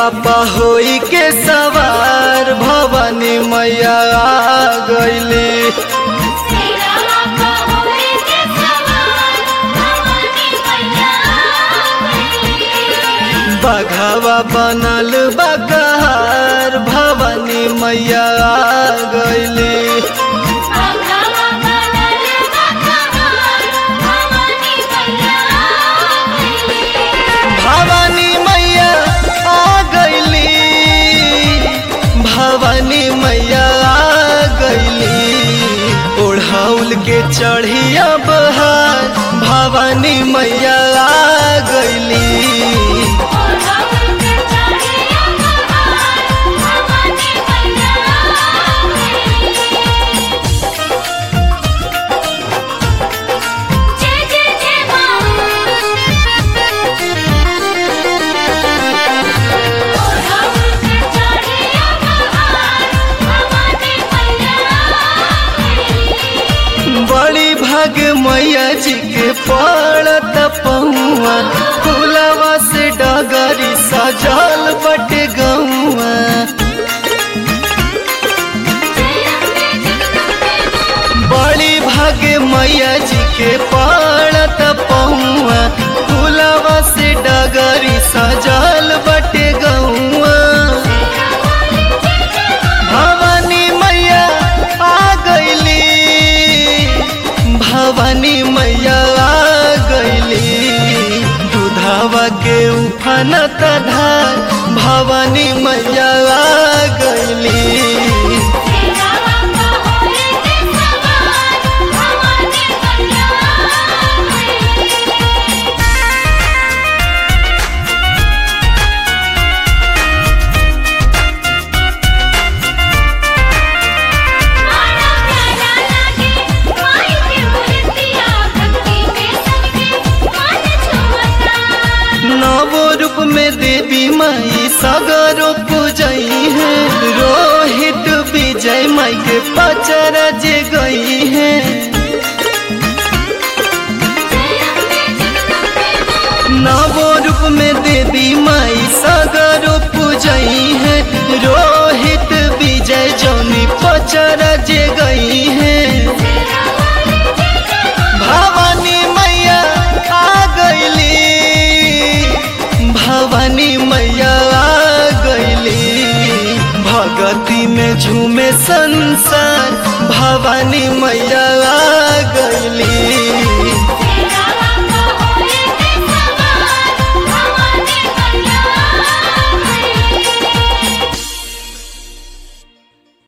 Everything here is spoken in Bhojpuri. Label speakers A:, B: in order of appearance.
A: पहोई के सवार भवानी मैया आ गईली
B: सिरवा पहोई के सवार भवानी मैया गईली
A: बघावा बनल बकहार भवानी मैया आ गईली
B: बघवा बनल बकहार भवानी मैया गईली
A: भवानी मैया आ गईली भवानी मैया आ गईली ओढ़ाउल के चढ़िया बहार भवानी मैया आ गईली
B: और हम के चढ़िया बहार भवानी मैया गईली जय जय जय मां और हम के चढ़िया बहार भवानी मैया गईली
A: बड़ी भाग मैया जी के पड़त पहुआ फुलवा से डगरी सजल बटे गौआ बड़ी भागे मैया जी के पड़त पहुआ फुलवा से डगरी सजल बटे गौआ भवानी मैया आ गईली भवानी मैया आ गईली दूधावा के उफानत धार भवानी मैया आ गईली
B: सिरवा पहोई के सवार भवानी मैया गईली माना प्यारा लागे माई के मूर्तिया भक्ति में सबके मन छुअता
A: नवो रूप में देवी माई सगरो पूजई है रोहित विजय माई के पचर जे गई है नवो रूप में देवी माई सगरो पूजई है रोहित विजय जौनी पचर जे गई है भवानी मैया आ गईली भवानी मैया आ गईली भगती में झूमे संसार भवानी मैया आ गईली